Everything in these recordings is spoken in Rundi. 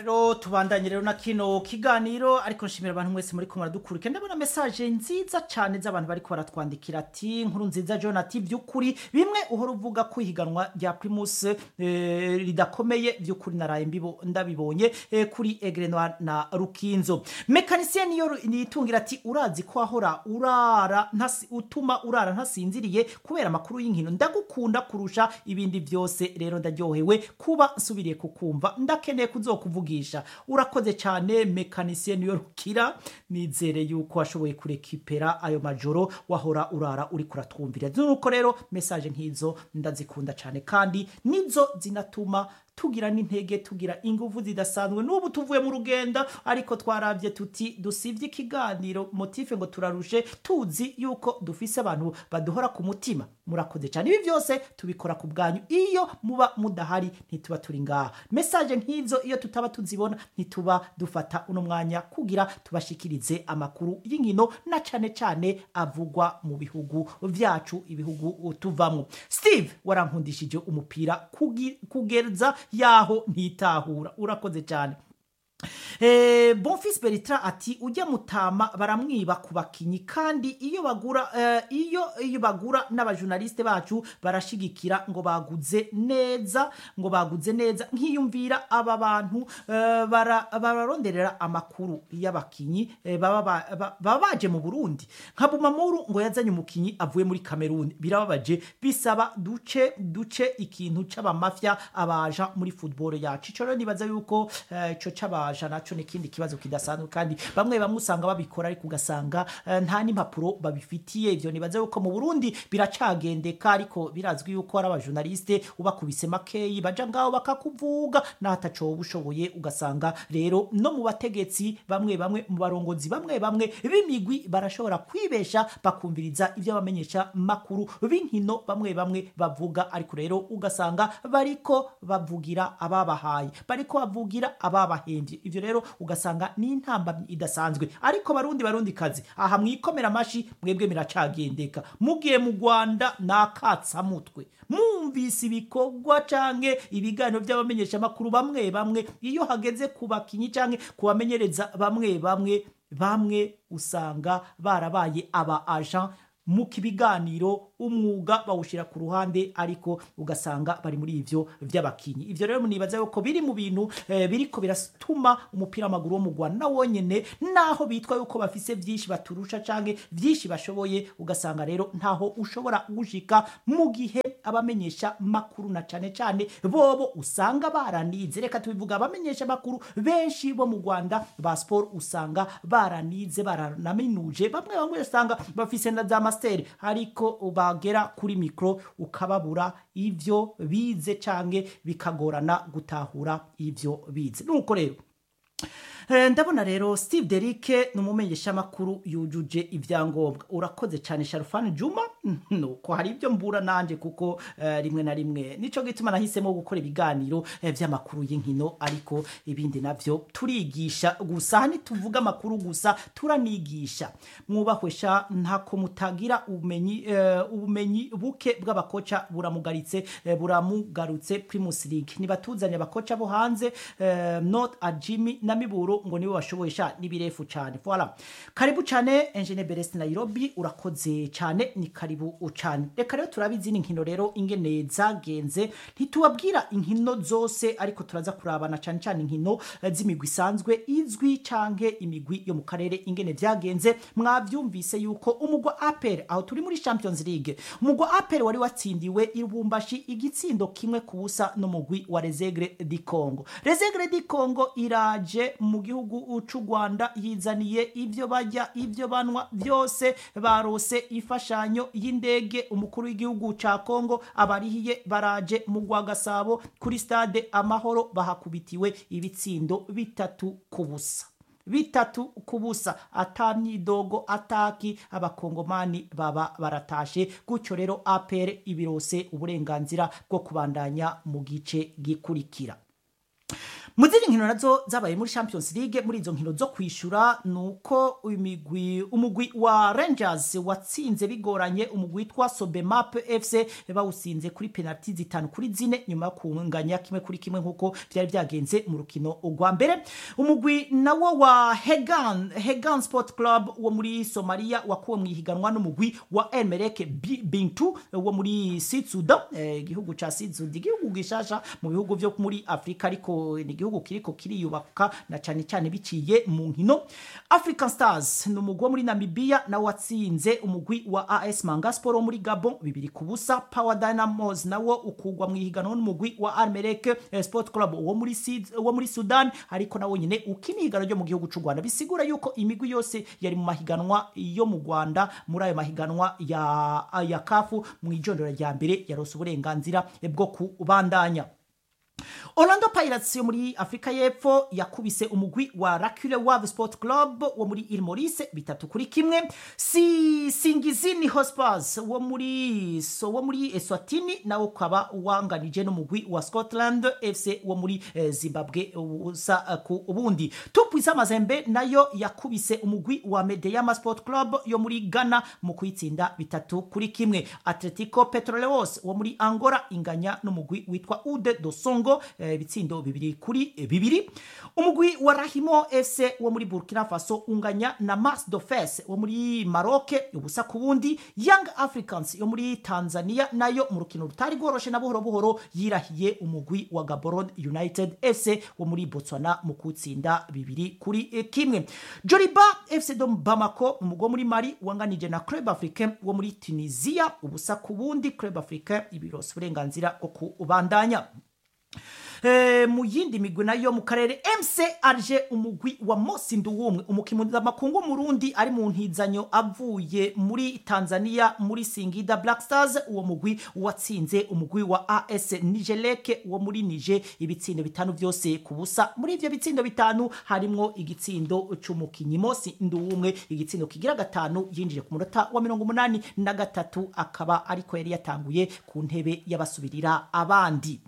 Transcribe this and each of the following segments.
rero tubandanye rero na kino kiganiro ariko nshimira abantu mwese muri ko muradukurikira ndabona message nziza cyane z'abantu bariko baratwandikira ati nkuru nziza John ati by'ukuri bimwe uhora uvuga ko ihiganwa rya Primus eh, ridakomeye by'ukuri naraye mbibo ndabibonye eh, kuri Aigle Noir na Rukinzo mekanisien niyo nitungira ati urazi ko ahora urara ntasi utuma urara ntasinziriye kubera amakuru y'inkino ndagukunda kurusha ibindi byose rero ndaryohewe kuba nsubiriye kukumva ndakeneye kuzokuvugisha urakoze cyane mekanisien niyo rukira nizere yuko washoboye kurekipera ayo majoro wahora urara uri kuratwumvira nuko rero message nk'izo ndazikunda cyane kandi nizo zinatuma tugira n'intege tugira ingufu zidasanzwe n'ubu tuvuye mu rugenda ariko twarabye tuti dusibye ikiganiro motife ngo turarushe tuzi yuko dufise abantu baduhora ku mutima murakoze cyane ibi byose tubikora ku bwanyu iyo muba mudahari ntituba turi ngaha message nk'izo iyo tutaba tuzibona ntituba dufata uno mwanya kugira tubashikirize amakuru y'inkino na cyane cyane avugwa mu bihugu vyacu ibihugu tuvamo steve warankundishije umupira kugi- kugeza yaho ntitahura urakoze cyane Eh, Bonfils Bertrand ati ujya mutama baramwiba ku bakinyi kandi iyo bagura eh, iyo iyo bagura n'abajournaliste bacu barashigikira ngo baguze neza ngo baguze neza nkiyumvira aba bantu eh, bara- bararonderera amakuru y'abakinyi eh, baba ba- ba- baba baje mu Burundi nka Bumamuru ngo yazanye umukinyi avuye muri Cameroon birababaje bisaba duce duce ikintu c'abamafya abaja muri football yacu ico rero nibaza yuko eh, ico c'abaja naco ni ikindi kibazo kidasanzwe kandi bamwe bamwe usanga babikora ariko ugasanga eh, nta n'impapuro babifitiye ivyo nibaza yuko mu Burundi biracagendeka ariko birazwi yuko ari abajournaliste ubakubise makeyi baja ngaho bakakuvuga n'ataco woba ushoboye ugasanga rero no mu bategetsi bamwe bamwe mu barongozi bamwe bamwe b'imigwi barashobora kwibesha bakumviriza ibyo abamenyesha makuru b'inkino bamwe bamwe bavuga ariko rero ugasanga bariko bavugira ababahaye bariko bavugira ababahembye ivyo rero ugasanga ni intambamyi idasanzwe ariko barundi barundi kazi aha mwikomera amashi mwebwe miracagendeka mugiye mu Rwanda nakatsamutwe mumvise ibikorwa canke ibiganiro by'abamenyesha makuru bamwe bamwe iyo hageze ku bakinyi canke kubamenyereza bamwe bamwe bamwe usanga barabaye aba agent mu kibiganiro umwuga bawushira ku ruhande ariko ugasanga bari muri ivyo vy'abakinyi ivyo rero nibaza yuko biri mu bintu eh, biriko biratuma umupira w'amaguru wo mu Rwanda na wonyene naho bitwa yuko bafise vyinshi baturusha canke vyinshi bashoboye ugasanga rero ntaho ushobora gushika mu gihe abamenyesha makuru na cane cane bobo usanga baranize reka tubivuga abamenyesha makuru benshi bo mu Rwanda ba sport usanga baranize baranaminuje bamwe bamwe usanga bafise na za master ariko bagera kuri mikro ukababura ivyo bize canke bikagorana gutahura ivyo bize nuko rero Eh, ndabona rero steve derike ni umumenyeshamakuru yujuje ibyangombwa urakoze cyane sharufani juma nuko hari ibyo mbura nanjye kuko eh, rimwe na rimwe nico gituma nahisemo gukora ibiganiro eh, by'amakuru y'inkino ariko ibindi navyo turigisha gusa aha ntituvuga amakuru gusa turanigisha mwubahwesha ntako mutagira ubumenyi eh, ubumenyi buke bw'abakoca buramugaritse eh, buramugarutse primus league nibatuzanye abakoca bo hanze eh, not a jimmy na miburo ngo nibo bashoboye sha nibirefu cyane voilà karibu cyane engineer Berest Nairobi urakoze cyane ni karibu cyane reka rero turabizi ni nkino rero ingene zagenze ntitubabwira inkino zose ariko turaza kurabana cyane cyane inkino eh, z'imigwi isanzwe izwi canke imigwi yo mu karere ingene vyagenze mwavyumvise yuko umugwa APR aho turi muri Champions League umugwa APR wari watsindiwe irubumbashi igitsindo kimwe ku busa n'umugwi wa Resegre di Congo Resegre di Congo iraje mu gihugu c'u Rwanda yizaniye ivyo bajya ivyo banwa byose barose ifashanyo y'indege umukuru w'igihugu ca Congo abarihiye baraje mu Rwagasabo kuri stade Amahoro bahakubitiwe ibitsindo bitatu ku busa bitatu ku busa atamyidogo ataki abakongomani baba baratashe gutyo rero APR ibirose uburenganzira bwo kubandanya mu gice gikurikira mu zindi nkino nazo zabaye muri champions league muri izo nkino zo kwishura ni uko imigwi umugwi wa rangers watsinze bigoranye umugwi witwa sobemap fc bawusinze kuri penaliti zitanu kuri zine nyuma yo kunganya kimwe kuri kimwe nk'uko byari byagenze mu rukino rwa mbere umugwi nawo wa hegan hegan sport club wo muri somalia wakuwe mu ihiganwa n'umugwi wa emereke bintu wo muri sitsuda igihugu ca sitsuda igihugu gishasha mu bihugu vyo muri afurika ariko ni igihugu kiriko kiriyubaka na cyane cyane biciye mu nkino african stars ni umugwi wo muri namibia nawe watsinze umugwi wa as mangasport wo muri gabon bibiri ku busa power dynamos nawo ukugwa mu ihiganwa n'umugwi wa armerek sport club wo muri, Sid, wo muri sudan ariko nawo nyine ukina ihiganwa ryo mu gihugu cy'u rwanda bisigura yuko imigwi yose yari mu mahiganwa yo mu rwanda muri ayo mahiganwa ya, ya kafu mu ijondora rya mbere yarose uburenganzira bwo kubandanya Orlando Pirates yo muri Afrika y'Epfo yakubise umugwi wa Racule Wave Sport Club wo muri Île Maurice bitatu kuri kimwe si Singizini Hotspurs wo muri so wo muri Eswatini nawo ukaba wanganije n'umugwi wa Scotland FC wo muri eh, Zimbabwe usa uh, ku ubundi Tupuisa Mazembe nayo yakubise umugwi wa Medeyama Sport Club yo muri Ghana mu kuyitsinda bitatu kuri kimwe Atletico Petroleos wo muri Angola inganya n'umugwi witwa Ude do Songo ibitsindo bibiri kuri bibiri umugwi wa rahimo fc wo muri burkina faso unganya na mars dofes wo muri maroke ubusa ku bundi young africans yo muri tanzania nayo mu rukino rutari rworoshe na buhoro buhoro yirahiye umugwi wa gaborone united fc wo muri botswana mu kutsinda bibiri kuri kimwe joriba fc do bamako umugwi wo muri mari wanganije na club africain wo muri tunisia ubusa ku bundi club africain ibirose uburenganzira bwo kubandanya mu yindi migwi nayo mu karere mc arje umugwi wa mosi nduwumwe umukimuzamakungu murundi ari mu ntizanyo avuye muri tanzania muri singida black stars uwo mugwi watsinze umugwi wa as nigeleke wo muri nije ibitsindo bitanu byose ku busa muri ivyo bitsindo bitanu harimwo igitsindo c'umukinyi mosi nduwumwe igitsindo kigira gatanu yinjiye ku munota wa mirongo umunani na gatatu akaba ariko yari yatanguye ku ntebe y'abasubirira abandi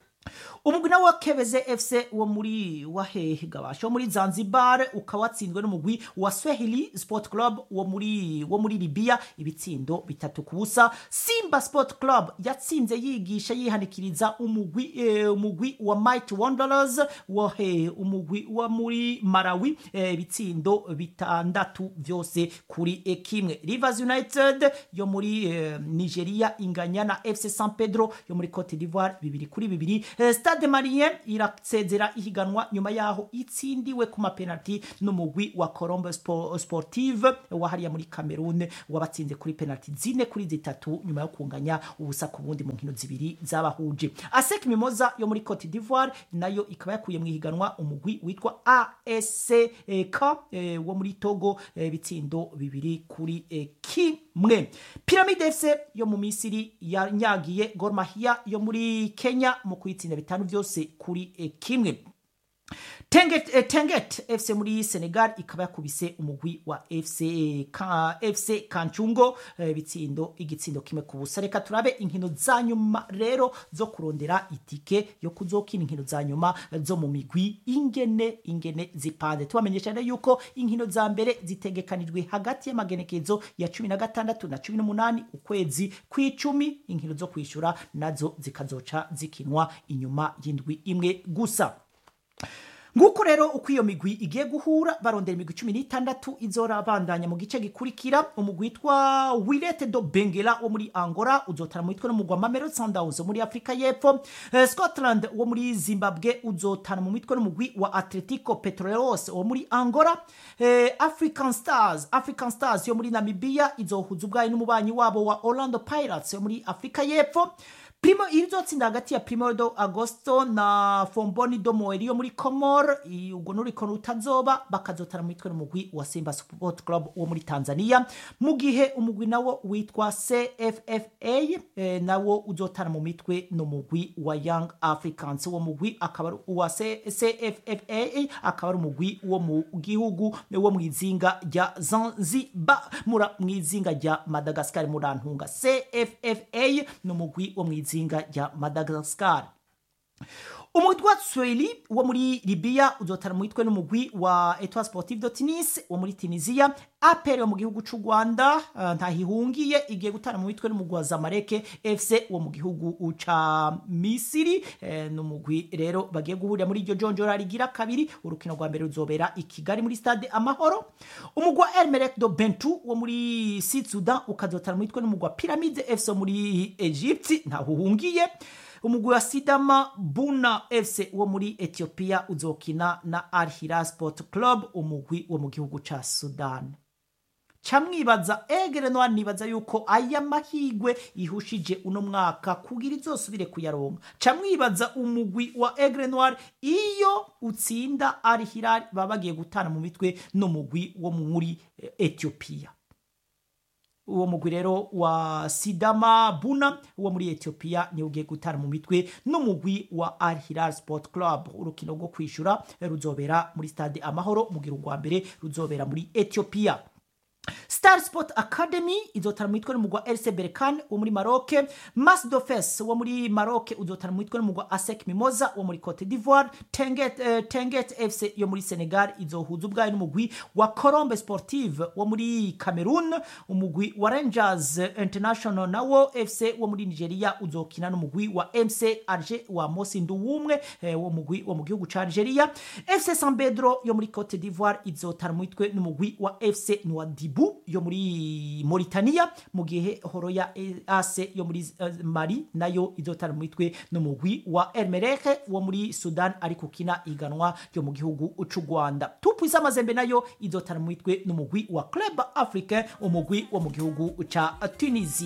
umugwi nawe wa kebeze fc wo muri wahehe gabasha wo muri zanzibar ukaba watsinzwe n'umugwi wa swahili sport club wo muri wo muri libya ibitsindo bitatu ku busa simba sport club yatsinze yigisha yihanikiriza umugwi eh, umugwi wa might wanderers wahe umugwi wa muri malawi ibitsindo eh, bitandatu vyose kuri eh, kimwe rivers united yo muri eh, nigeria inganya na fc san pedro yo muri cote d'ivoire bibiri kuri bibiri eh, stade marien irasezera ihiganwa nyuma yaho itsindiwe ku mapenaliti n'umugwi wa colombe Spo- sportive wahariya muri cameroon wabatsinze kuri penaliti zine kuri zitatu nyuma yo kunganya ubusa ku bundi mu nkino zibiri zabahuje asek mimoza yo muri cote d'ivoire nayo ikaba yakuye mu ihiganwa umugwi witwa ask eh, wo muri togo eh, bitsindo bibiri kuri eh, kimwe piramide fc yo mu misiri yanyagiye gormahia yo muri kenya mu kuyitsinda bitanu byose kuri eh, kimwe Tenget, eh, Tenget FC muri Senegal ikaba yakubise umugwi wa FC ka, FC Kanchungo eh, bitsindo igitsindo kimwe ku busa reka turabe inkino za nyuma rero zo kurondera itike yo kuzokina inkino za nyuma zo mu migwi ingene ingene zipanze tubamenyesha rero yuko inkino za mbere zitegekanijwe hagati y'amagenekezo ya cumi na gatandatu na cumi n'umunani ukwezi kw'icumi inkino zo kwishura nazo zikazoca zikinwa inyuma y'indwi imwe gusa nguko rero uko iyo migwi igiye guhura barondera imigwi cumi n'itandatu izorabandanya mu gice gikurikira umugwi witwa wirete do bengera wo muri angola uzotana mu mitwe n'umugwi wa mamero sundowns wo muri afurika y'epfo Eh, scotland wo muri zimbabwe uzotana mu mitwe n'umugwi wa atletico petroleos wo muri angola Eh, african stars african stars yo muri namibia izohuza ubwayo n'umubanyi wabo wa orlando pirates yo muri afurika y'epfo primo irizotsinda hagati ya primero do agosto na fomboni do moeri yo muri comor I- ubwo n'uriko rutazoba bakazotana mu mitwe n'umugwi wa simba sport club wo muri tanzania mu gihe umugwi nawo witwa cffa eh, nawo uzotana mu mitwe n'umugwi wa young africans uwo mugwi akaba ari uwa C- cffa akaba ari umugwi wo mu gihugu wo mu izinga rya zanzibar mura mu izinga rya madagascar murantunga cffa ni umugwi wo mu izinga rya madagascar umugwi wa swahili wo muri libiya uzotana mu mitwe n'umugwi wa etoile sportive de tunis wo muri tunisia apr wo mu gihugu c'u rwanda uh, ntahihungiye igiye gutana mu mitwe n'umugwi wa zamaleke fc wo mu gihugu ca misiri eh, n'umugwi rero bagiye guhurira muri iryo jonjora rigira kabiri urukino rwa mbere ruzobera i kigali muri stade amahoro umugwi wa elmerek do bentu wo muri sud sudan ukazotana mu mitwe n'umugwi wa pyramide fc wo muri egypte ntahuhungiye umugwi wa sidama buna fc wo muri ethiopia uzokina na al hilal sport club umugwi wo mu gihugu ca sudan camwibaza egere no nibaza yuko aya mahigwe ihushije uno mwaka kugira izosubire kuyaronka camwibaza umugwi wa egre noir iyo utsinda al hilal baba bagiye gutana mu mitwe n'umugwi wo muri eh, ethiopia uwo mugwi rero wa sidama buna wo muri ethiopia niwo ugiye gutana mu mitwe n'umugwi wa al hilal sport club urukino rwo kwishura ruzobera muri stade amahoro mugira urwa mbere ruzobera muri ethiopia star sport academy izotana mu mitwe n'umugwa rc berkan wo muri maroc masdofes wo muri maroc uzotana mu mitwe n'umugwa asec mimoza wo muri cote d'ivoire tenget, uh, tenget fc yo muri senegal izohuza ubwayo n'umugwi wa colombe sportive wo muri cameroon umugwi wa rangers international nawo fc wo muri nigeria uzokina n'umugwi wa mc alger wa mosindu wumwe eh, wo mugwi wo mu gihugu ca algeria fc san pedro yo muri cote d'ivoire izotana mu mitwe n'umugwi wa fc nwadibu yo muri Mauritania mu gihe horoya ase yo muri uh, Mali nayo izotana mu mitwe n'umugwi wa Elmereke wo muri Sudan ari kukina iganwa ryo mu gihugu c'u Rwanda Tupuisa Mazembe nayo izotana mu mitwe n'umugwi wa Club Africain umugwi wo mu gihugu ca Tunisia